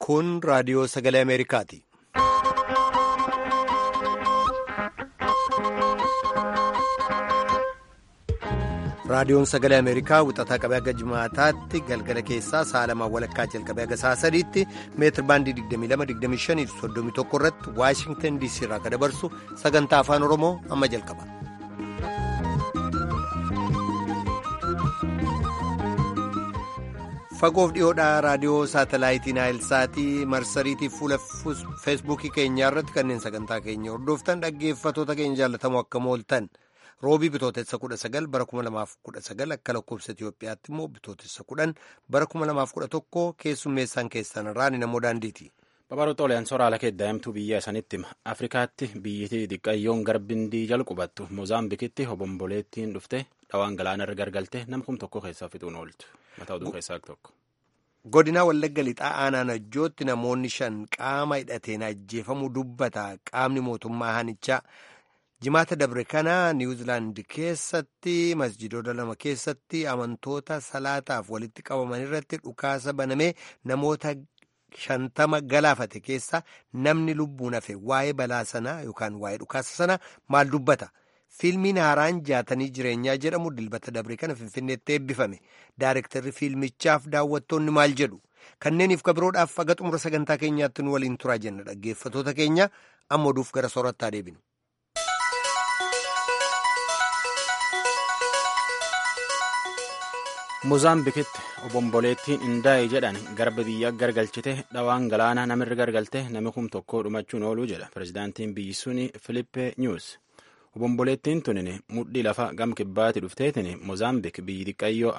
Kun raadiyoo sagalee Ameerikaati. Raadiyoon sagalee Ameerikaa wixataa qabee akka jimaataatti galgala keessaa sa'a lamaan walakkaa jalqabee akka sa'a sadiitti meetir baandii 22-25-31 irratti Waashingtan DC irraa kan dabarsu sagantaa afaan Oromoo amma jalqaba. Fagoof dhiyoodhaa raadiyoo saatalaayitii Naayilsaatii marsariitii fuula feesbuukii keenyaa irratti kanneen sagantaa keenya hordoftan dhaggeeffatoota keenya jaallatamoo akka mooltan. roobii bitootessa kudha sagal bara kuma lamaaf kudha sagal akka lakkoofsa Itoophiyaatti immoo bitootessa kudhan bara kuma lamaaf kudha tokko keessummeessaan keessan irraan namoo daandiiti. Babaroo Xoolayaan soraala kee daa'imtuu biyya sanitti hima. Afrikaatti biyyittii xiqqayyoon garbindii jalqubattu Moozaambikitti hobomboleettiin dhufte dhawaan galaanarra gargalte nam kum tokko keessaa fixuun ooltu. Mataa oduu keessaa tokko. Godinaa Wallagga Lixaa aanaa Najjootti namoonni shan qaama hidhateen ajjeefamuu dubbata qaamni mootummaa haanichaa. jimaata dabre kana niwuzilaand keessatti masjidoota lama keessatti amantoota salaataaf walitti qabaman irratti dhukaasa banamee namoota shantama galaafate keessa namni lubbuun hafe waa'ee balaa sanaa yookaan waa'ee dhukaasa sanaa maal dubbata fiilmiin haaraan jaatanii jireenyaa jedhamu dilbata dabre kana finfinneetti eebbifame daarektarri fiilmichaaf daawwattoonni maal jedhu kanneeniif kabiroodhaaf haga xumura sagantaa keenyaatti nu waliin turaa jenna dhaggeeffatoota keenya amma oduuf gara soorattaa deebinu. Moozaambikitti obomboleettiin Indaa'e jedhan garba biyya gargalchite dhawaan galaana namirra gargalte nami kum tokko dhumachuun ooluu jedha pirezidaantiin biyyi suni Filippe Nyuus. Obomboleettiin tunin mudhii lafa gam kibbaatti dhufteetin Moozaambik biyyi xiqqayyoo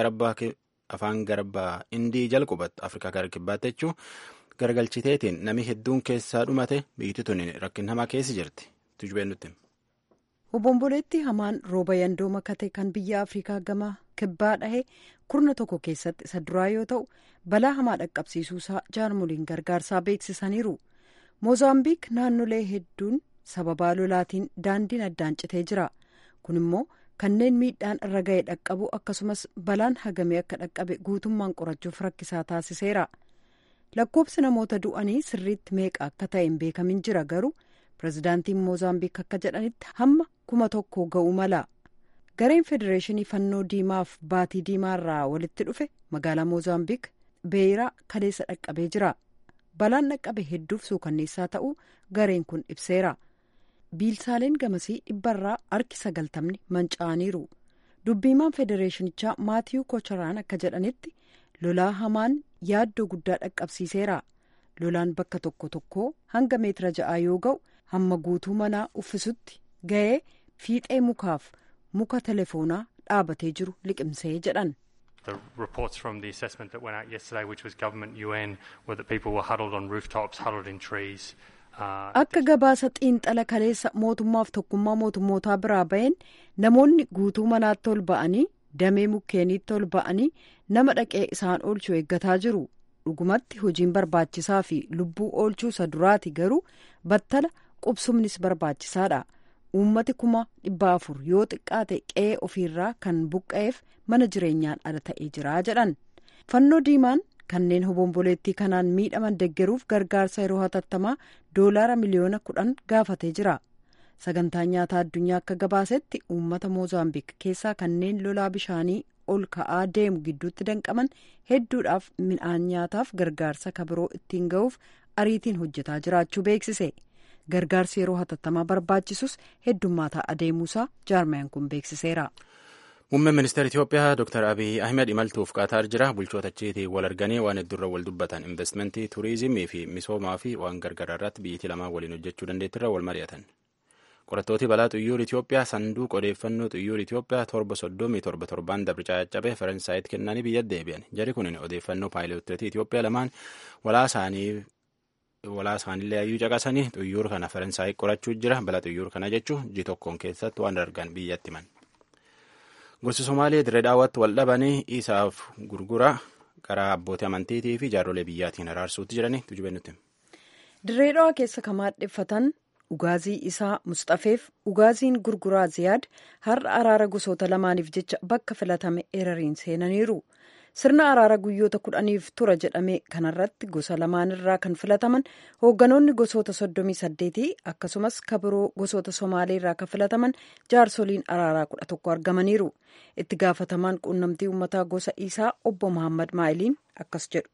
afaan garbaa Indii jalqubattu Afrikaa gara kibbaatti jechuu gargalchiteetiin nami hedduun keessaa dhumate biyyi tunin rakkin hamaa keessa jirti. Tujubeen nutti. Obomboleetti hamaan rooba yandoo makate kan biyya Afrikaa gama kibbaa dhahe kurna tokko keessatti isa duraa yoo ta'u balaa hamaa dhaqqabsiisuusaa jaarmoliin gargaarsaa beeksisaniiru. Moozaambiik naannolee hedduun sababaa lolaatiin daandiin addaan citee jira. Kun immoo kanneen miidhaan irra ga'e dhaqqabu akkasumas balaan hagamee akka dhaqqabe guutummaan qorachuuf rakkisaa taasiseera. Lakkoobsi namoota du'anii sirriitti meeqa akka ta'e hin beekamin jira garuu. pirezidaantiin moozaambiik akka jedhanitti hamma kuma tokko ga'uu mala gareen federeeshinii fannoo diimaaf baatii diimaa irraa walitti dhufe magaalaa moozaambiik beeyiraa kaleessa dhaqqabee jira balaan dhaqqabe hedduuf suukanneessaa ta'uu gareen kun ibseera biilsaaleen gamasii dhibbarraa harki sagaltamni manca'aniiru dubbiimaan federeeshinichaa maatiyuu kocharaan akka jedhanitti lolaa hamaan yaaddoo guddaa dhaqqabsiiseera lolaan bakka tokko tokko hanga meetira ja'aa yoo ga'u hamma guutuu manaa uffisutti ga'ee fiixee mukaaf muka telefoonaa dhaabatee jiru liqimsee jedhan. The reports from the assessment that went out yesterday, which was government UN, were that people were huddled on rooftops, huddled in trees. Akka gabaasa xiinxala kaleessa mootummaaf tokkummaa mootummootaa biraa ba'een namoonni guutuu manaatti ol ba'anii damee mukkeeniitti ol ba'anii nama dhaqee isaan oolchuu eeggataa jiru. dhugumatti hojiin barbaachisaa fi lubbuu oolchuu isa duraati garuu battala qubsumnis barbaachisaadha uummati kuma dhibba afur yoo xiqqaate qe'ee ofiirraa kan buqqa'eef mana jireenyaan ala ta'ee jira jedhan fannoo diimaan kanneen hobomboleettii kanaan miidhaman deggeruuf gargaarsa yeroo hatattamaa doolaara miliyoona kudhan gaafatee jira sagantaa nyaataa addunyaa akka gabaasetti uummata moozaambiik keessaa kanneen lolaa bishaanii ol ka'aa deemu gidduutti danqaman hedduudhaaf midhaan nyaataaf gargaarsa kabiroo ittiin ga'uuf ariitiin hojjetaa jiraachuu beeksise gargaarsi yeroo hatattamaa barbaachisus heddummaataa adeemuusaa jaarmayaan kun beeksiseera. Muummeen ministeera Itoophiyaa Dr. Abiy Ahmed imaltuuf Qaataar jira. Bulchoota achiitii wal arganii waan hedduurra wal dubbatan investimentii, turizimii fi misoomaa fi waan gargaraa irratti biyyattii lamaan waliin hojjechuu dandeettirra wal mari'atan. qorattooti balaa xuyyoor Itoophiyaa sanduuqa odeeffannoo xuyyoor Itoophiyaa torba soddomii torba torbaan dabre caccabee Faransaayitti kennanii biyya deebi'an. Jari kun odeeffannoo paayiloottii Itoophiyaa lamaan walaa isaaniillee ayyuu caqasanii xuyyoor kana Faransaayii qorachuu jira. Balaa xuyyoor kana jechuun ji tokkoon keessatti waan argan biyyatti himan. Gosi Somaalee dirree daawwatti wal dhabanii isaaf gurgura karaa abbootii amantiitii fi jaarrolee biyyaatiin araarsuutti jiranii tujubee nutti. Dirree dhawaa keessa kan maadheffatan ugaazii isaa Mustafeef ugaaziin gurguraa Ziyaad har'a araara gosoota lamaaniif jecha bakka filatame erariin seenaniiru. sirna araara guyyoota kudhaniif tura jedhame kanarratti gosa lamaanirraa kan filataman hoogganoonni gosoota soddomii saddeetii akkasumas kabiroo gosoota somaaleerraa kan filataman jaarsoliin araaraa kudha tokko argamaniiru itti gaafatamaan quunnamtii uummataa gosa isaa obbo Muhammad Maa'iliin akkas jedhu.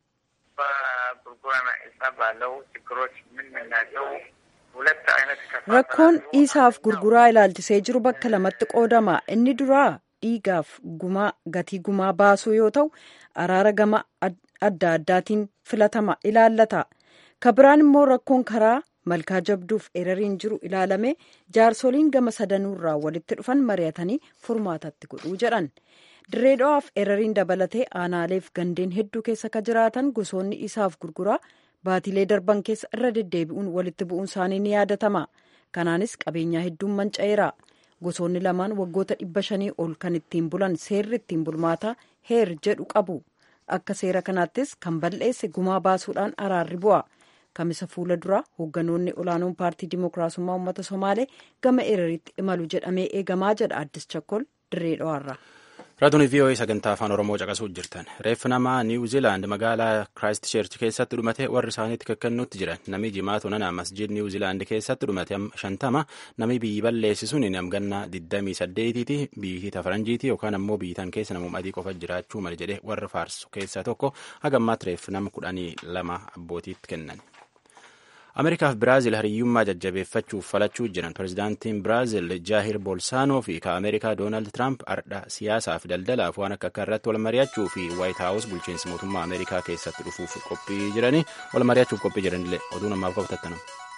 rakkoon isaaf gurguraa ilaalchisee jiru bakka lamatti qoodama inni duraa dhiigaaf gumaa gatii gumaa baasuu yoo ta'u araara gama adda addaatiin filatama ilaallata kabiraan immoo rakkoon karaa malkaa jabduuf erariin jiru ilaalame jaarsoliin gama sadanuurraa walitti dhufan mari'atanii furmaatatti godhuu jedhan dirreedho'aaf erariin dabalatee aanaaleef gandeen hedduu keessa ka jiraatan gosoonni isaaf gurguraa baatilee darban keessa irra deddeebi'uun walitti bu'uun isaanii ni yaadatama kanaanis qabeenyaa hedduun manca'eera gosoonni lamaan waggoota dhibba shanii ol kan ittiin bulan seerri ittiin bulmaataa heer jedhu qabu akka seera kanaattis kan balleesse gumaa baasuudhaan araarri bu'a kamisa fuula dura hoogganoonni olaanoon paartii dimookiraasummaa uummata somaalee gama erariitti imalu jedhamee eegamaa jedha addis chakkol dirree dho'arra. raadiyoo vii'oo'ee sagantaa afaan oromoo caqasuu jirtan reeffi namaa niiwu ziilaand magaalaa kiraayist cheerchi keessatti dhumate warri isaaniitti kakkennuutti jiran namni jimaatu nana masjid niiwu ziilaand keessatti dhumate shantama namni biyyi balleessisuun namgannaa 28ti biyyi faranjiiti yookaan ammoo biyyitan keessa namuma adii qofa jiraachuu mala jedhe warra faarsu keessaa tokko hagammaatti reeffi nama kudhanii lama abbootiitti kennan. ameerikaaf biraazil hariyyummaa jajjabeeffachuuf falachuu jiran pirezidaantiin biraazil jaahir bolsaanoo fi ka ameerikaa doonaald tiraamp ardha siyaasaa fi daldalaaf waan akka akka irratti wal mari'achuu fi waayit haawus bulchiinsi mootummaa ameerikaa keessatti dhufuuf qophii jiranii wal mari'achuuf qophii jiranillee oduu namaaf qabatattanam.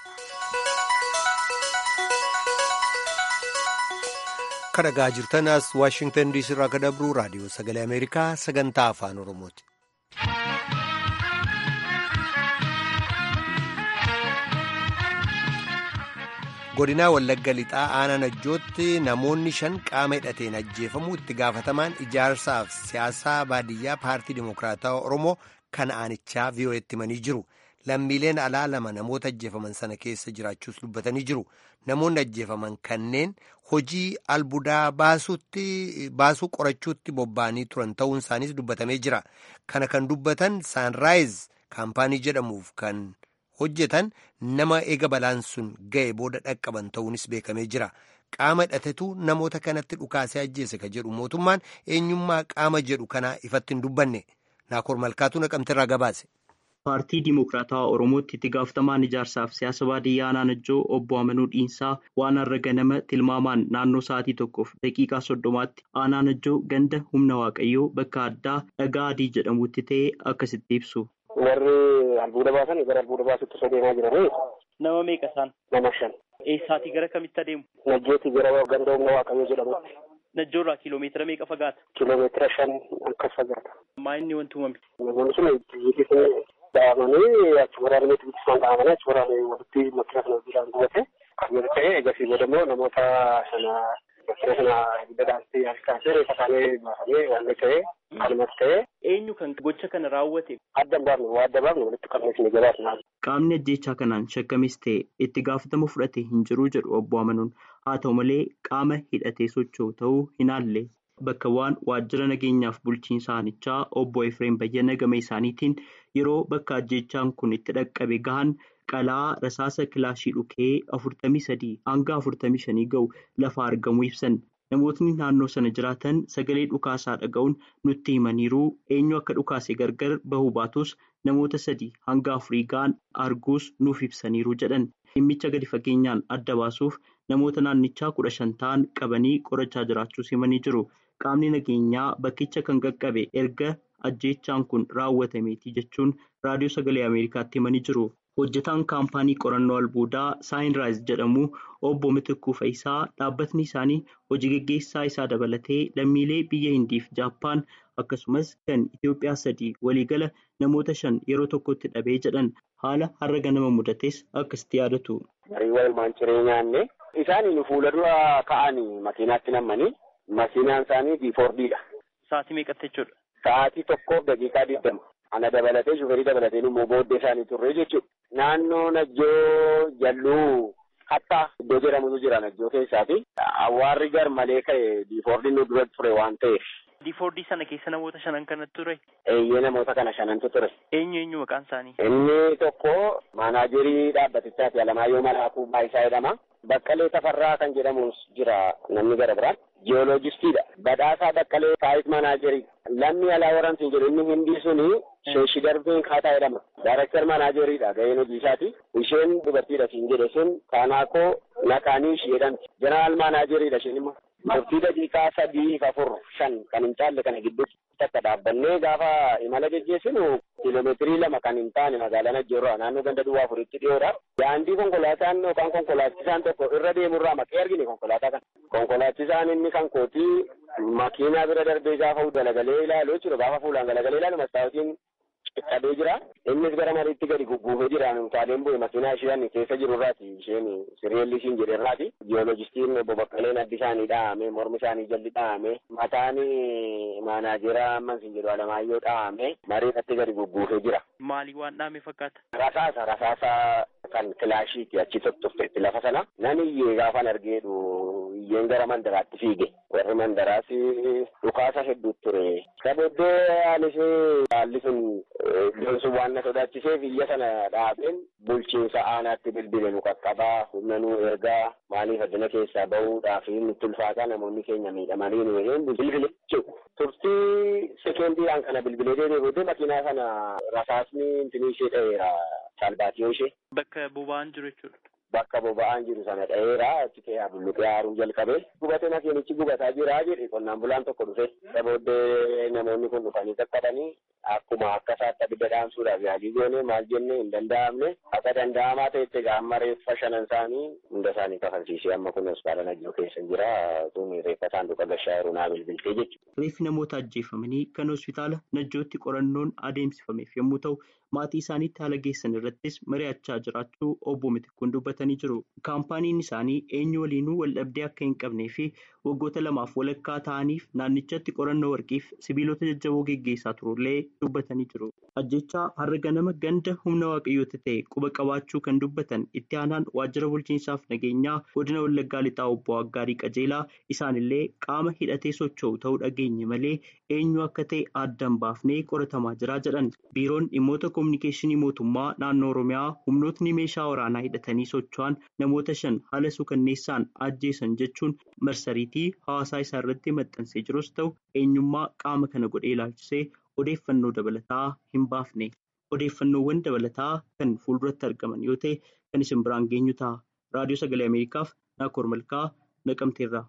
kadhagaa jirtan as waashingtan diisii irraa ka dabruu raadiyoo sagalee ameerikaa sagantaa afaan oromooti. godinaa wallagga lixaa aanaa najjootti namoonni shan qaama hidhateen ajjeefamuu itti gaafatamaan ijaarsaaf siyaasaa baadiyyaa paartii dimokiraatawaa oromoo kan aanichaa vii'oo'etti himanii jiru lammiileen alaa lama namoota ajjeefaman sana keessa jiraachuus dubbatanii jiru namoonni ajjeefaman kanneen hojii albuudaa baasuu qorachuutti bobba'anii turan ta'uun isaaniis dubbatamee jira kana kan dubbatan saanraayiz kaampaanii jedhamuuf kan. hojjetan nama eega balaan sun ga'e booda dhaqqaban ta'uunis beekamee jira qaama hidhatetu namoota kanatti dhukaasee ajjeese ka jedhu mootummaan eenyummaa qaama jedhu kanaa ifatti hin dubbanne naakoor malkaatu naqamteerraa gabaase. paartii dimokiraatawaa oromootti itti gaafatamaan ijaarsaaf siyaasa baadiyyaa aanaa najjoo obbo amanuu dhiinsaa waan har'a ganama tilmaamaan naannoo sa'aatii tokkoof daqiiqaa soddomaatti aanaa najjoo ganda humna waaqayyoo bakka addaa dhagaa adii jedhamutti ta'e akkasitti ibsu. warri albuuda baasan gara albuuda baasutti osoo deemaa jiranii. Nama meeqa isaan? Nama shan. Eessaatii gara kamitti adeemu? Najjootii gara ganda humna waaqayyoo jedhamutti. Najjoorraa kiiloomeetira meeqa fagaata? Kiiloomeetira shan akka fagaata. Maa inni wanti uumame? Namoonni sun biyyi sun dhahamanii achi waraananii bilisaan dhahamanii achi waraananii walitti makkina sana biraan gubate. Kan yoo ta'e egasii booda immoo namoota sana makkina sana ibidda dhaamsee harkaasee reeffa isaanii baafamee waan ta'e kanumas ta'e. Eenyu kan gocha kana raawwate? Adda baafne waa adda baafne walitti qabnee isin gabaasna. Qaamni ajjeechaa kanaan shakkamis ta'e itti gaafatama fudhate hin jiru jedhu obbo Amanuun haa ta'u malee qaama hidhatee socho'u ta'uu hin haalle. Bakka waan waajjira nageenyaaf bulchiinsa aanichaa obbo Efreem Bayyana gama isaaniitiin yeroo bakka ajjeechaan kun itti dhaqqabe gahan qalaa rasaasa kilaashii dhukee afurtamii sadii hanga afurtamii shanii ga'u lafa argamuu ibsan. Namootni naannoo sana jiraatan sagalee dhukaasaa dhaga'uun nutti himaniiru eenyu akka dhukaase gargar bahuu baatus namoota sadii hanga afurii ga'an arguus nuuf ibsaniiru jedhan. Dhimmicha gadi fageenyaan adda baasuuf namoota naannichaa kudha shan ta'an qabanii qorachaa jiraachuus himanii jiru. Qaamni nageenyaa bakkicha kan qaqqabe erga ajjeechaan kun raawwatameeti jechuun raadiyoo sagalee Ameerikaatti himanii jiru. Hojjetaan kaampaanii qorannoo albuudaa saayinraayis jedhamu obbo Mitikkuu Fayisaa dhaabbatni isaanii hojii gaggeessaa isaa dabalatee lammiilee biyya Hindiif Jaappaan akkasumas kan Itoophiyaa sadii waliigala namoota shan yeroo tokkotti dhabee jedhan haala har'a ganama mudates akkasitti yaadatu. Hariiwwan ilmaan jireenyaa isaanii fuula dura ka'anii makiinaatti nammanii makiinaan isaanii diifoordiidha. Sa'aatii meeqatti jechuudha? Sa'aatii tokkoof daqiiqaa digdama. Ana dabalatee shuferii dabalatee immoo booddee isaanii turre jechuudha. Naannoo Najjoo Jalluu Hattaa iddoo jedhamutu jira Najjoo keessaati. Awwaarri gar malee ka'e diifoordiin nu dura ture waan ta'eef. Diifoordii sana keessa namoota shanan kanatu ture. Eeyyee namoota kana shanantu ture. Eenyu eenyu maqaan isaanii? Inni tokko maanaajerii dhaabbatichaati Alamaayyoo Malaakuu Baayisaa jedhama. Baqqalee Tafarraa kan jedhamus jira namni gara biraan. Jiyooloojistiidha. Badhaasaa Baqqalee Saayit Maanaajerii. Lammi alaa waramsi jedhu inni hindii suni sheeshi darbeen kaataa jedhama. Daarektar maanaajeriidha gaheen hojii isaati. Isheen dubartiidha siin jedhe sun Kaanaakoo Nakaanii ishee jedhamti. Jeneraal maanaajeriidha isheen immoo. Murtii daqiiqaa sadii afur shan kan hin caalle kana gidduutti takka dhaabbannee gaafa imala geggeessinu kiiloomeetirii lama kan hin taane magaalaa Najjoorraa naannoo ganda duwwaa afuritti dhiyoodha. Daandii konkolaataan yookaan konkolaachisaan tokko irra deemurraa maqee argine konkolaataa kana. Konkolaachisaan inni kan kootii makiinaa bira darbee gaafa galagalee ilaalu jechuudha. Gaafa fuulaan galagalee ilaalu mastaawotiin qaqqabee jira. Innis gara mariitti gadi gugguufee jira. Taaleen bu'e makiinaa isheen keessa jiru irraati. Isheen siriyeelli ishiin jedhe irraati. Jiyoolojistiin obbo Baqqaleen addi isaanii dhahamee mormi isaanii jalli dhahamee mataan maanaajeraa amman siin jedhu Alamaayyoo dhahamee mariidhatti gadi gugguufee jira. Maalii waan dhahame fakkaata? Rasaasa rasaasa kan kilaashiiti achi tottofteetti lafa sana. Nan iyyee gaafan argeedhu iyyeen gara mandaraatti fiige. Warri mandaraas dhukaasa hedduu ture. Sabooddee anis haalli sun iddoon sun waan na sodaachiseef iyya sana dhaabeen bulchiinsa aanaatti bilbile nu qaqqabaa humna nu ergaa maaliif addina keessaa bahuudhaaf nutti ulfaataa namoonni keenya miidhamanii nu jedheen bilbile jechuudha. Turtii sekendiidhaan kana bilbilee deebi'ee booddee makiinaa sana rasaasni intinii ishee dha'eera salbaatiyoo ishee. Bakka boba'aan jiru jechuudha. Bakka boba'aan jiru sana dha'eera achi ta'ee bulluqee haaruu jalqabee gubate makiinichi gubataa jira jedhe qonnaan bulaan tokko dhufe. Isa booddee namoonni kun dhufanii qaqqabanii akkuma akka isaatti abidda dhaamsuudhaaf yaalii goone maal jenne hin danda'amne akka danda'amaa ta'etti gaamma reeffa shanan isaanii hunda isaanii kafalchiisee amma kun hospitaala Najjoo keessa jira tun reeffa saanduqa gashaa yeroo naa bilbiltee jechuudha. Reeffi namoota ajjeefamanii kan hospitaala Najjootti qorannoon adeemsifameef yommuu ta'u maatii isaaniitti haala geessan irrattis mari'achaa jiraachuu obbo Mitikkuun dubbatanii jiru. Kaampaaniin isaanii eenyu waliinuu waldhabdee akka hin qabnee fi waggoota lamaaf walakkaa ta'aniif naannichatti qorannoo warqiif sibiilota jajjaboo geggeessaa turullee dubbatanii jiru. Ajjechaa har'a ganama ganda humna waaqayyoota ta'e quba qabaachuu kan dubbatan itti aanaan waajjira bulchiinsaaf nageenyaa godina Wallaggaa Lixaa obbo Aggaarii Qajeelaa isaanillee qaama hidhatee socho'u ta'uu dhageenye malee eenyu akka ta'e addaan baafnee qoratamaa jira jedhan. Biiroon dhimmoota kominikeeshinii mootummaa naannoo Oromiyaa humnootni meeshaa waraanaa hidhatanii socho'an namoota shan haala suukanneessaan ajjeesan jechuun marsariitii hawaasaa isaa irratti maxxansee jirus ta'u eenyummaa qaama kana godhee ilaalchisee odeeffannoo dabalataa hin baafne. Odeeffannoowwan dabalataa kan fuulduratti argaman yoo ta'e kan isin biraan geenyu ta'a. Raadiyoo Sagalee Ameerikaaf Naakoor Malkaa Naqamteerraa.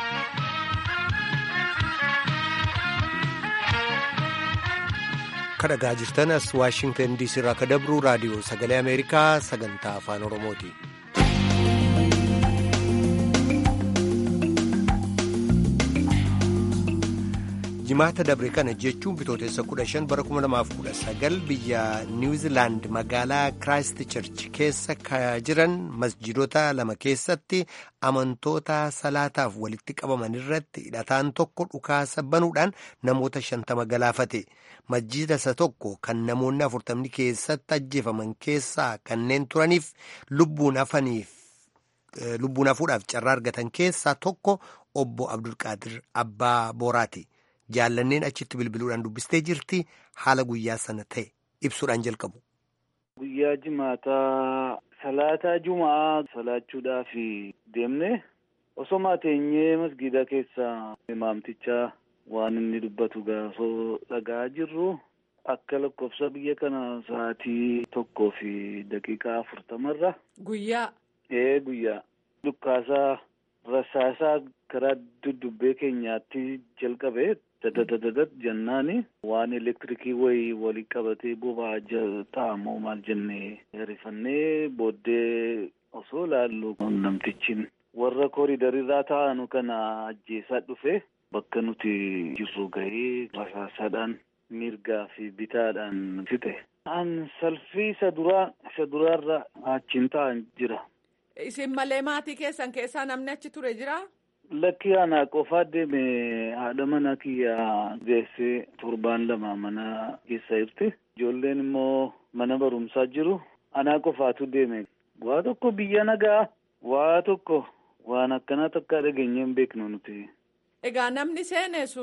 kadhagaa jirtan as waashingtan diisii irraa ka dabru raadiyoo sagalee ameerikaa sagantaa afaan oromooti. jimaata dabre kana jechuun bitootessa 15 bara 2019 biyya niwuzilaand magaalaa kiraayist church keessa ka jiran masjidota lama keessatti amantoota salaataaf walitti qabaman irratti hidhataan tokko dhukaasa banuudhaan namoota 50 galaafate masjida isa tokko kan namoonni 40 keessatti ajjeefaman keessaa kanneen turaniif lubbuun hafaniif lubbuun hafuudhaaf carraa argatan keessaa tokko obbo abdulqaadir abbaa booraati. jaallanneen achitti bilbiluudhaan dubbistee jirti haala guyyaa sana ta'e ibsuudhaan jalqabu. Guyyaa jimaataa salaataa jumaa salaachuudhaaf deemne osoo teenyee masgiida keessa imaamticha waan inni dubbatu gaafoo dhagaa jirru akka lakkoofsa biyya kana sa'aatii tokkoo fi daqiiqaa afurtamarra. Guyyaa. Ee guyyaa dhukkaasaa rasaasaa karaa duddubbee keenyaatti jalqabe. dadadadadat jennaani waan elektirikii wayii walii qabatee boba'aa ta'amoo maal jennee rifannee booddee osoo laallu namtichi warra kooridarirraa taa'anu kana ajjeesaa dhufe bakka nuti jirru gahee rasaasaadhaan mirgaa fi bitaadhaan fixe. An salfii isa duraa isa duraarra achiin taa'an jira. Isin malee maatii keessan keessaa namni achi ture jira? Lakki anaa qofaa deeme haadha mana kiyyaa geessee torbaan lama mana keessa jirti. Ijoolleen immoo mana barumsaa jiru. Anaa qofaatu deeme. Waa tokko biyya nagaa. Waa tokko waan akkanaa takka dhageenye hin beeknu nuti. Egaa namni seene sun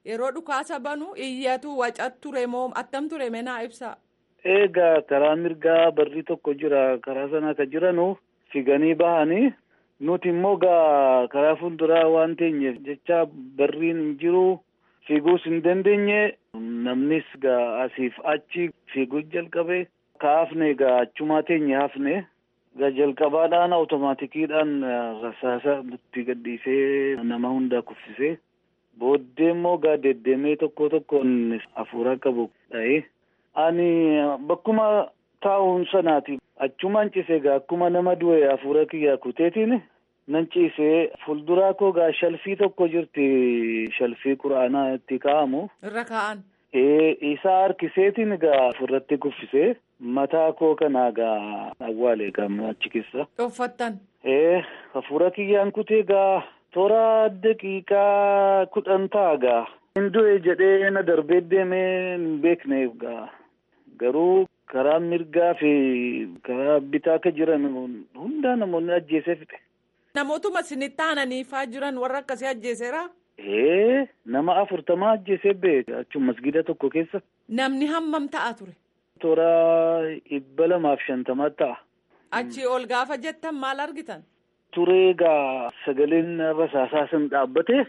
yeroo dhukaasa banu iyyatu wacat ture moo attam ture menaa ibsa. Egaa karaa mirgaa barri tokko jira karaa sana akka jiranu figanii bahanii nuti immoo gaa karaa fuulduraa waan teenyeef jecha barriin hin jiru fiiguus hin dandeenye namnis gaa asiif achi fiiguu jalqabe kaafne gaa achumaa teenye hafne gaa jalqabaadhaan awutomaatikiidhaan rasaasa nutti gadhiisee nama hundaa kuffisee booddee immoo gaa deddeemee tokko tokkoon hafuura qabu dha'ee. Ani bakkuma taa'uun sanaati achumaan ciisee gaa akkuma nama du'e hafuura kiyyaa kuteetiin nan ciisee fuulduraa koo gaa shalfii tokko jirti shalfii quraanaa itti kaa'amu. Irra kaa'an. Isaa harkiseetiin gaa ofirratti kuffisee mataa koo kanaa gaa awwaale gaa achi keessa. Uffattan. Hafuura kiyyaan kutee gaa toora daqiiqaa kudhan ta'a gaa. Hindu'e jedhee na darbee deemee hin beekne gaa. Garuu karaa mirgaa fi karaa bitaa akka jiran hundaa namoonni ajjeesee fixe. Namootuma isinitti aananiifaa jiran warra akkasii ajjeeseera. Ee nama afurtamaa ajjeesee beeka achuma masgida tokko keessa. Namni hammam ta'a ture? Toora dhibba lamaaf shantamaa ta'a. Achii ol gaafa jettan maal argitan? Turee gaa sagaleen rasaasaa sun dhaabbate.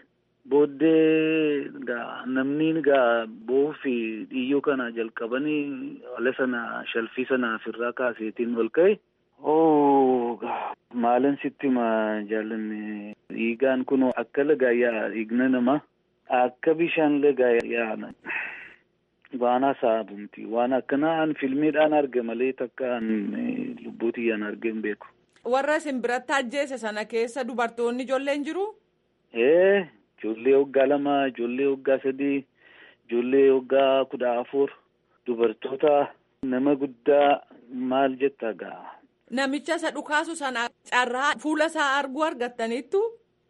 Booddee gaa namni gaa boo'uu fi dhiyyoo kana jalqabanii ala sana shalfii sana ofirraa kaaseetiin ol ka'e. Oo maalan sitti ma jaallanne dhiigaan kun akka lagaa yaa dhiigna namaa akka bishaan lagaa yaa waan hasaabumti waan akkanaa an filmiidhaan arge malee takka an lubbuu tiyyaan arge hin beeku. Warra isin biratti ajjeese sana keessa dubartoonni ijoolleen jiru? Ee. Ijoollee waggaa lama, ijoollee waggaa sadii, ijoollee waggaa kudha afur, dubartoota nama guddaa maal jetta gaa. Namicha isa dhukaasu sana carraa fuula isaa arguu argattaniittu?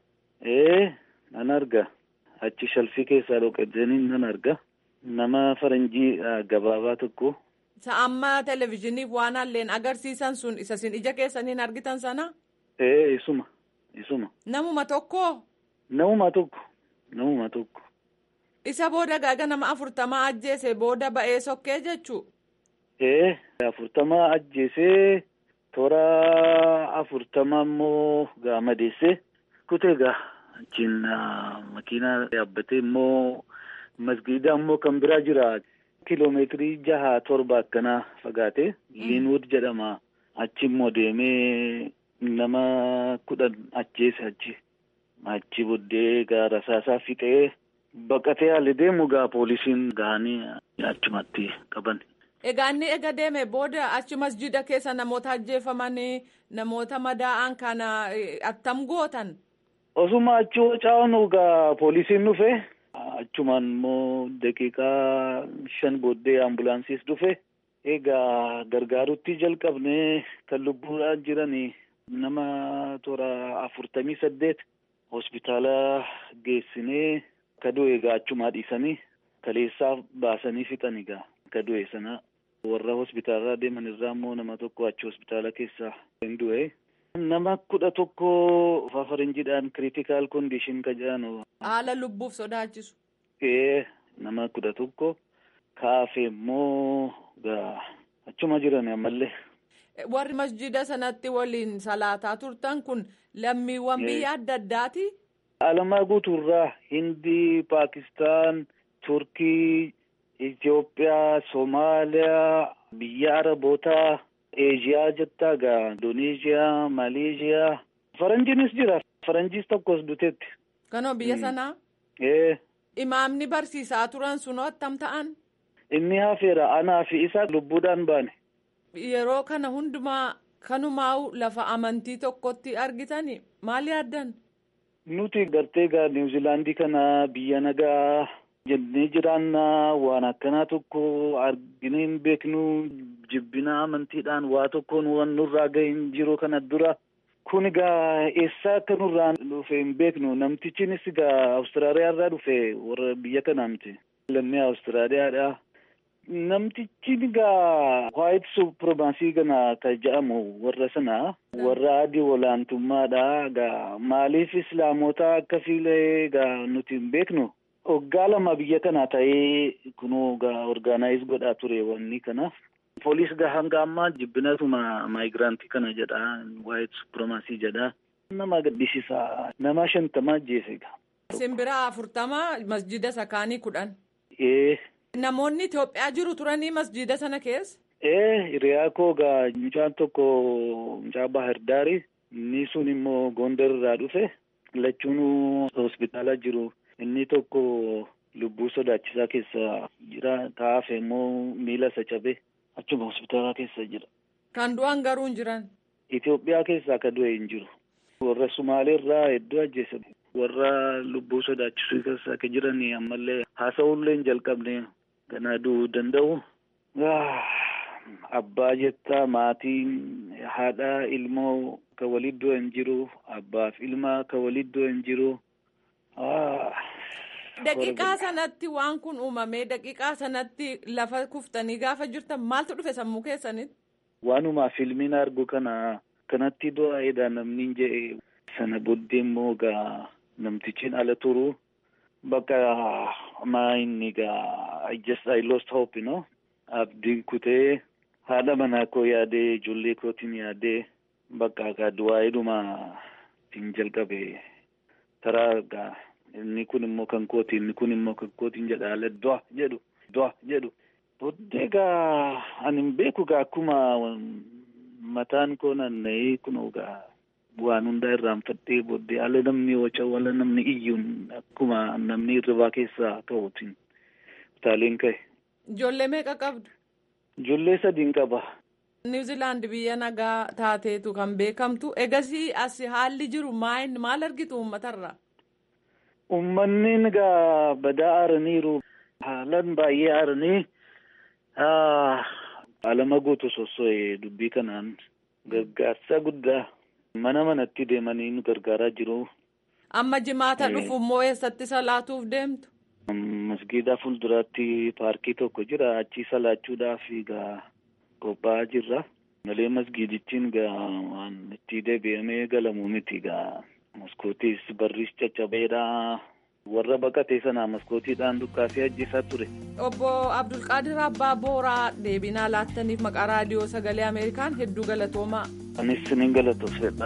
Ee, nan arga. Achi shalfii keessaa dhoqatanii nan arga. Nama faranjii gabaabaa tokko. Isa amma televizyiiniif waan halleen agarsiisan sun isa isin ija keessaniin argitan sana? Ee, isuma, isuma. Namuma tokkoo? Namuma tokko. Namuma tokko. Isa booda gaaga nama afurtamaa ajjeese booda ba'ee sokkee jechuu? Ee afurtamaa ajjeesee toora afurtamaa immoo gaa madeessee kutee gaa achiin makiinaa yaabbatee immoo masgiida immoo kan biraa jira kiloomeetirii jaha torba akkanaa fagaate liinwood jedhama achi immoo deemee nama kudhan ajjeese achi. achi booddee gaa rasaasaa fixee baqatee haalli deemu gaa poolisiin gahanii achumatti qaban. Egaa inni ega deeme booda achi masjida keessa namoota ajjeefamanii namoota madaa'an kana attam gootan. Osuma achi waca'anu gaa poolisiin dhufe achumaan immoo daqiiqaa shan booddee ambulaansiis dhufe egaa gargaarutti jalqabnee kan lubbuudhaan jiranii nama toora afurtamii saddeet. hospitaala geessinee ka du'e egaa achumaa dhiisanii kaleessaa baasanii fixan egaa ka du'e sana warra hospitaalaa deeman irraa immoo nama tokko achi hospitaala keessaa hin du'e. Nama kudha tokko fafarinjiidhaan kiriitikaal kondiishin ka jedhanu. Haala lubbuuf sodaachisu. Ee nama kudha tokko kaafe immoo gaa achuma jiran ammallee. Warri masjida sanatti waliin salaataa turtan kun lammiiwwan biyya adda addaati. Alamaa guutuurraa Hindii, Paakistaan, Turkii, Itoophiyaa, Somaaliyaa, biyya Arabootaa, Eeshiyaa jettaa gaa Indoneeshiyaa, Maleeshiyaa. Faranjiinis jira. Faranjiis tokkos duteetti. Kanoo biyya sanaa? Ee. Imaamni barsiisaa turan sunoo attam ta'an? Inni hafeera anaa fi isa lubbuudhaan baane. Yeroo kana hundumaa kanumaa'u lafa amantii tokkotti argitani maal yaaddan? Nuti gartee gaa Niwuziilaandii kana biyya nagaa jennee jiraannaa waan akkanaa tokko arginee hin beeknu jibbina amantiidhaan waa tokkoon waan nurraa gahe hin jiru kana dura. Kun egaa eessaa akka nurraa dhufe hin beeknu namtichinis egaa Awustiraaliyaa irraa dhufe warra biyya kanaa miti. Lammii Awustiraaliyaadha. Namtichi egaa waayit supremaasii kana kan jedhamu warra sana warra adii olaantummaadha egaa maaliif islaamota akka fiilee egaa nuti hin beeknu Waggaa lama biyya kana ta'ee kunoo orgaanaayiz godhaa ture wanni kana. Poolis gaa hanga ammaa jibbinatuma maayigiraantii kana jedha waa'ee supramaasii jedha. Nama gaddisiisa nama shantama ajjeese gaa. Simbira afurtama masjida sakaanii kudhan. Ee. Namoonni Itoophiyaa jiru turanii masjida sana keessa. Ee hiriyaa koo gaa mucaan tokko mucaa Bahar Daari inni sun immoo Gondar irraa dhufe lachuun hospitaala jiru inni tokko lubbuu sodaachisaa keessa jira kaafe immoo miila isa cabe achuma hospitaala keessa jira. Kan du'an garuu hin jiran. Itoophiyaa keessaa akka du'e hin jiru. Warra Sumaalee irraa hedduu ajjeese. Warra lubbuu sodaachisuu keessa akka jiran ammallee haasa'uullee hin jalqabne ganaa du'uu danda'u. Abbaa jettaa maatiin haadha ilmoo ka waliin du'e hin jiru abbaaf ilma ka waliin du'e hin jiru. Daqiiqaa sanatti waan kun uumamee daqiiqaa sanatti lafa kuftanii gaafa jirtan maaltu dhufe sammuu keessanitti? Waanuma filmiin argu kana kanatti du'aa'eedha namni jedhe sana booddee immoo gaa namtichiin ala turu bakka maa inni gaa I just I lost hope you know abdii kutee haadha manaa koo yaadee ijoollee kootiin yaadee bakka gaa du'aa'eedhuma ittiin jalqabe taraa gaa inni kun immoo kan kooti inni kun immoo kan kootiin jedha ala du'a jedhu du'a jedhu booddee gaa ani hin beeku gaa akkuma mataan koo naanna'ee kunoo gaa waan hundaa irraanfadhee booddee ala namni waca wala namni iyyuun akkuma namni irribaa keessaa ka'uutiin utaaleen ka'e. Ijoollee meeqa qabdu? Ijoollee sadiin qaba. Niwuziilaand biyya nagaa taateetu kan beekamtu egasii as haalli jiru maal argitu uummatarraa? Uummanni egaa badaa aaraniiru haalaan baay'ee aaranii alama guutu sosso'e dubbii kanaan gargaarsa guddaa mana manatti deemanii nu gargaaraa jiru. Amma jimaata dhufu immoo eessatti salaatuuf deemtu? Masgiida fuulduraatti paarkii tokko jira achii salaachuudhaaf egaa qophaa'aa jirra. Malee masgiidichiin egaa waan itti deebi'amee galamuu miti egaa maskootis barris caccabeedha. warra baqatee sanaa maskootiidhaan dukkaasee ajjeesaa ture. Obbo Abdulqaadir Abbaa Booraa deebinaa laattaniif maqaa raadiyoo sagalee Ameerikaan hedduu galatoomaa. Anis siniin galatoofsedha.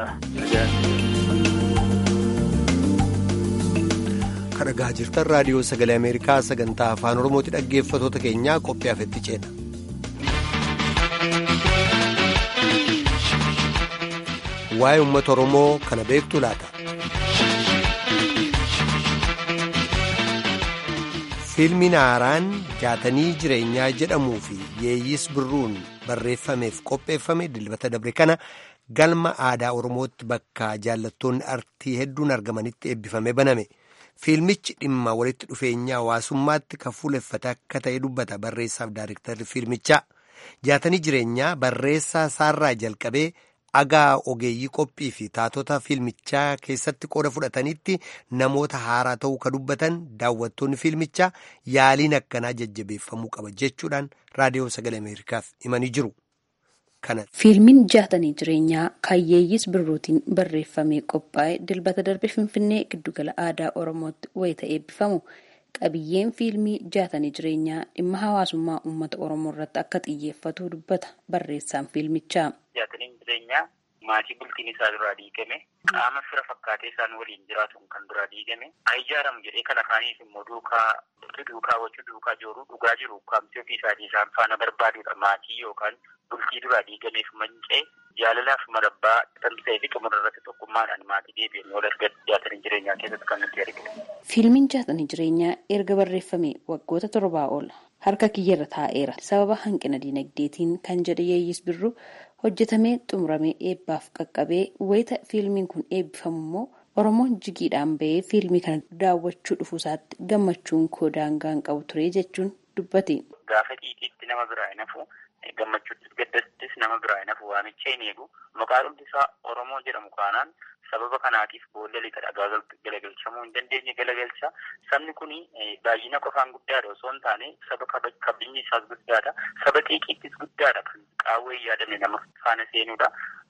Kan dhagaa jirtan raadiyoo sagalee Ameerikaa sagantaa afaan Oromooti dhaggeeffatoota keenyaa qophii afetti ceena. Waa'ee uummata Oromoo kana beektu laata? Fiilmiin haaraan jaatanii jireenyaa jedhamuu fi yeeyyis birruun barreeffameef qopheeffame dilbata dabre kana galma aadaa Oromootti bakka jaallattoonni artii hedduun argamanitti eebbifame baname. Fiilmichi dhimma walitti dhufeenya hawaasummaatti kan fuuleffate akka ta'e dubbata barreessaaf daarektarri fiilmichaa. Jaatanii jireenyaa barreessaa saarraa jalqabee agaa ogeeyyii qophii fi taatota fiilmichaa keessatti qooda fudhatanitti namoota haaraa ta'uu ka dubbatan daawwattoonni fiilmichaa yaaliin akkanaa jajjabeeffamuu qaba jechuudhaan raadiyoo sagalee ameerikaaf himanii jiru. Fiilmiin jaatanii jireenyaa kaayyeeyyis birruutiin barreeffamee qophaa'e dilbata darbe finfinnee giddugala aadaa oromootti wayita eebbifamu qabiyyeen fiilmii jaatanii jireenyaa dhimma hawaasummaa uummata oromoo irratti akka xiyyeeffatu dubbata barreessaan fiilmichaa. Jaataniin jireenyaa maatii bultiin isaa duraa diigame qaama fira fakkaatee isaan waliin jiraatuun kan duraa diigame ijaaramu jedhee kan afaaniif immoo duukaa duukaa wachuu duukaa jooruu dhugaa jiru kaamtii ofii isaatii isaan faana barbaadudha maatii yookaan bultii duraa diigameef manca'e jaalalaaf marabbaa tamsa'ee fi xumura irratti tokkummaadhaan maatii deebi'anii wal argan jaatanii jireenyaa keessatti kan nuti arginu. Fiilmiin jaatanii jireenyaa erga barreeffame waggoota torbaa ol harka kiyyarra taa'eera sababa hanqina diinagdeetiin kan jedhe yeeyyis birruu hojjetamee xumuramee eebbaaf qaqqabee wayita fiilmiin kun eebbifamu immoo oromoon jigiidhaan bahee fiilmii kana daawwachuu dhufuusaatti gammachuun koo daangaan qabu ture jechuun dubbate. Gaafa xiiqiitti nama biraa hin hafu gammachuuttis gaddattis nama biraa hin hafu waamicha hin eegu maqaan hundi isaa oromoo jedhamu kaanaan sababa kanaatiif boolla lixa dhagaa galagalchamuu hin dandeenye galagalcha sabni kun baay'ina qofaan guddaadha osoo hin taane saba kabajni isaas guddaadha saba xiiqiittis guddaadha kan qaawwee yaadame nama faana seenuudha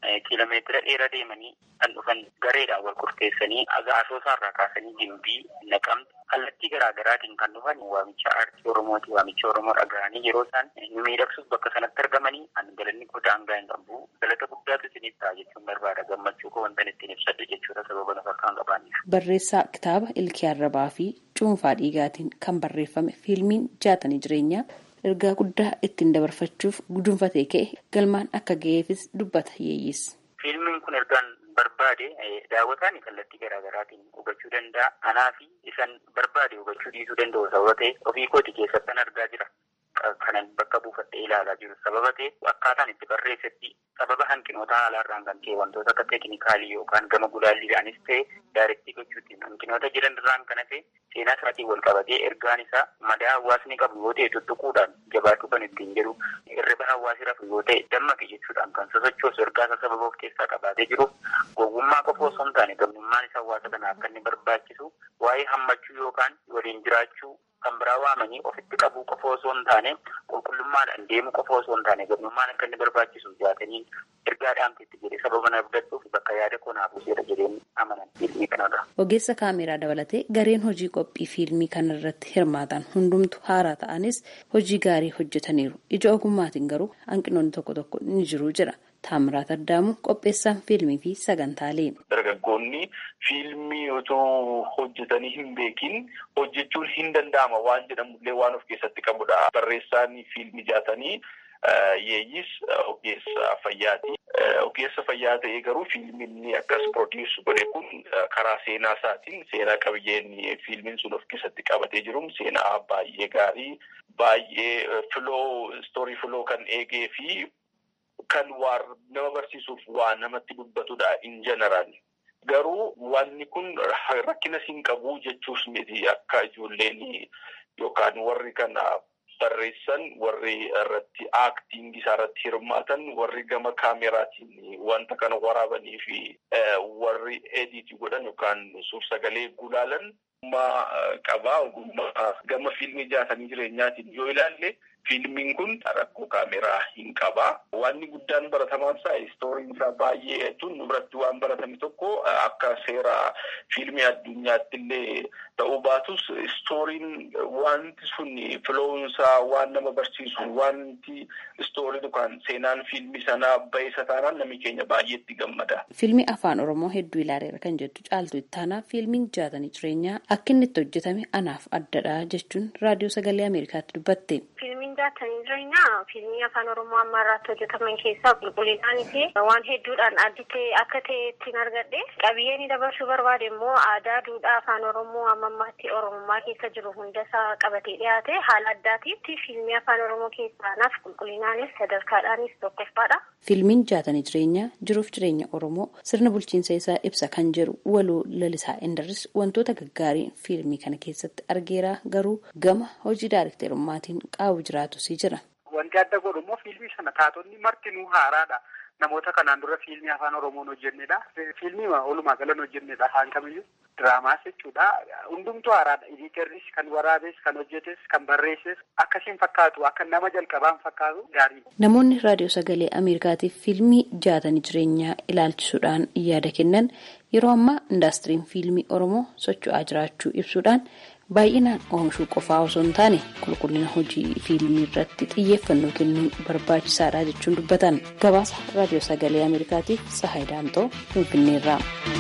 kiiloomeetira dheeraa deemanii kan dhufan gareedhaan wal qurteessanii asoosaarraa kaasanii gimbii naqamte kallattii garaa garaatiin kan dhufan waamicha aartii oromooti waamicha oromoo dhaga'anii yeroo isaan miidhagsuuf bakka sanatti argamanii an galanni koo daangaa hin qabu galata guddaatu isiniif ta'a jechuun barbaada gammachuu koo wanta ittiin ibsadhu jechuudha sababa nafa kan qabaanneef. Barreessaa kitaaba Ilkii Arrabaa fi Cuunfaa Dhiigaatiin kan barreeffame fiilmiin jaatanii jireenyaa ergaa guddaa ittiin dabarfachuuf gudunfatee ka'e galmaan akka ga'eefis dubbata yeeyyis. Fiilmiin kun ergaan barbaade daawwataan kallattii garaa garaatiin hubachuu danda'a. Anaa fi isan barbaade hubachuu dhiisuu danda'u sababa ta'e ofii kooti keessattan argaa jira. Kanan bakka buufadhee ilaalaa jiru sababa ta'e akkaataan itti barreessetti sababa hanqinoota haalaarraan kan ta'e wantoota akka teeknikaalii yookaan gama gulaalliidhaanis ta'e daarektii gochuutiin hanqinoota jiran irraan kan hafe seenaa isaatiin wal qabatee ergaan isaa madaa hawaasni qabu yoo ta'e tuttuquudhaan jabaachuu kan ittiin jedhu hirriba hawaasi rafu yoo ta'e dammaqe jechuudhaan kan sosochoosu ergaa isaa sababa of keessaa qabaatee jiru gowwummaa qofa osoo hin taane gamnummaan isa hawaasa kanaa akka inni barbaachisu waa'ee hammachuu yookaan waliin jiraachuu kan biraa waamanii ofitti qabuu qofa osoo hin taane qulqullummaadhaan deemuu qofa osoo hin taane gamnummaan akka inni barbaachisu jaatanii ergaa dhaamteetti jedhee sababa na abdachuuf bakka yaada koo naaf buuseera jedheen amanan fiilmii kanarra. Ogeessa kaameraa dabalatee gareen hojii qophii fiilmii kanarratti hirmaatan hundumtu haaraa ta'anis hojii gaarii hojjetaniiru. Ija ogummaatiin garuu hanqinoonni tokko tokko ni jiru jira. Taamiraat Addaamu qopheessaan fiilmii fi sagantaalee. Dargaggoonni fiilmii otoo hojjetanii hin beekin hojjechuun hin danda'ama waan jedhamullee waan of keessatti qabudha. Barreessaan fiilmii jaatanii yeeyyis ogeessa fayyaati. Ogeessa fayyaa ta'ee garuu fiilmiin akkas produce godhe kun karaa seenaa isaatiin seenaa qabiyyeen fiilmiin sun of keessatti qabatee jiru seenaa baay'ee gaarii baay'ee filoo istoorii filoo kan eegee fi kan waan nama barsiisuuf waan namatti dubbatudha in general. Garuu wanni kun rakkina siin qabu jechuus miti akka ijoolleen yookaan warri kana barreessan warri irratti aaktiingii isaa irratti hirmaatan warri gama kaameraatiin wanta kana waraabanii fi warri ediitii godhan yookaan suur-sagalee gulaalan ogummaa qabaa ogummaa gama fiilmii jaatanii jireenyaatiin yoo ilaalle fiilmiin kun rakkoo kaameraa hin qabaa. Wanni guddaan baratamaan isaa istooriin isaa baay'ee jechuun nu biratti waan baratame tokko akka seera fiilmii addunyaatti illee ta'uu baatus istooriin wanti sun filoon isaa waan nama barsiisu wanti istooriin yookaan seenaan fiilmii sanaa ba'eessa taanaan namni keenya baay'eetti gammada. Fiilmii afaan Oromoo hedduu ilaaleera kan jettu caaltu ittaanaa fiilmiin jaatanii jireenyaa akka inni itti hojjetame anaaf addadha jechuun raadiyoo sagalee Ameerikaatti dubbatte. Fiilmiin jaatanii jireenyaa fiilmii afaan Oromoo amma irratti hojjetaman keessaa qulqullinaan fi waan hedduudhaan addi ta'e akka ta'e ittiin argadhe qabiyyeen dabarsuu barbaade immoo aadaa duudhaa afaan Oromoo amma ammaatti Oromummaa keessa jiru hundasaa qabatee dhiyaate haala addaatiitti fiilmii afaan Oromoo keessaa naaf qulqullinaanis sadarkaadhaanis tokkoffaadha. Fiilmiin jaatanii jireenyaa jiruuf jireenya Oromoo sirna bulchiinsa isaa ibsa kan jedhu waloo lalisaa Indarris wantoota gaggaarii fiilmii kana keessatti argeera garuu gama hojii daarekteerummaatiin qaawwu jiraatu si jira. Wanti adda godhu immoo fiilmii sana taatonni martinuu haaraadha. Namoota kanaan dura fiilmii afaan Oromoon hojjennedha. Fiilmii walumaa galan hojjennedha. Haan kamiyyuu diraamaas jechuudha. Hundumtuu haaraadha. Ediiterris kan waraabes, kan hojjetes, kan barreesses akkasiin fakkaatu akka nama jalqabaan fakkaatu gaarii. Namoonni raadiyoo sagalee Ameerikaatiif fiilmii jaatanii jireenyaa ilaalchisuudhaan yaada kennan yeroo ammaa indaastiriin fiilmii Oromoo socho'aa jiraachuu ibsuudhaan baay'inaan oomishuu qofaa osoo hin taane qulqullina hojii fiilmii irratti xiyyeeffannoo kennuun barbaachisaadha jechuun dubbatan gabaasa raadiyoo sagalee ameerikaatiif sahay daamxoo finfinneerraa.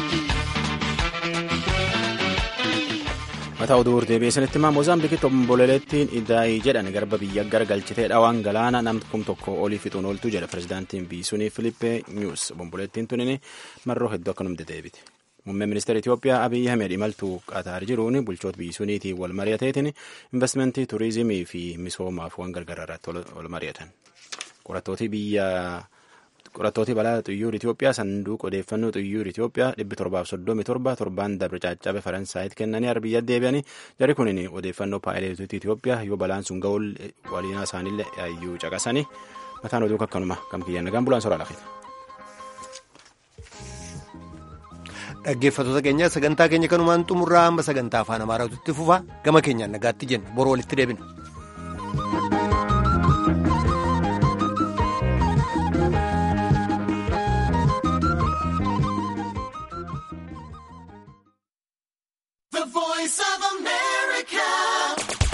mataa oduu deebi'ee sanitti himaa moozaambikitti obomboleettiin idaayii jedhan garba biyya garagalchitee dhawaan galaana nam kum tokko olii fixuun ooltuu jedha pirezidaantiin biyyisuunii filippee nyuus obomboleettiin tunin marroo hedduu akkanumti deebite. Muummeen ministeera Itoophiyaa Abiyyi Ahmed imaltuu Qaataar jiruun bulchoota biyyisuuniitiin wal mari'ateetiin investimentii, turizimii fi misoomaaf waan gargaraa irratti wal mari'atan. Qorattooti biyya qorattooti balaa xiyyaara Itoophiyaa sanduuqa odeeffannoo xiyyaara Itoophiyaa dhibbi torbaaf soddomi torba torbaan dabre caaccabe Faransaayitti kennanii arbiyya deebi'anii jari kunin odeeffannoo paayileetota Itoophiyaa yoo balaan sun ga'uun waliinaa isaaniillee yaayyuu caqasanii mataan oduu akkanuma kam kiyyaan nagaan bulaan soraa lafite. dhaggeeffattoota keenya sagantaa keenya kanumaan xumurraa amma sagantaa afaan amaaraatutti fufa gama keenyaan nagaatti jenna boroo walitti deebina. of America.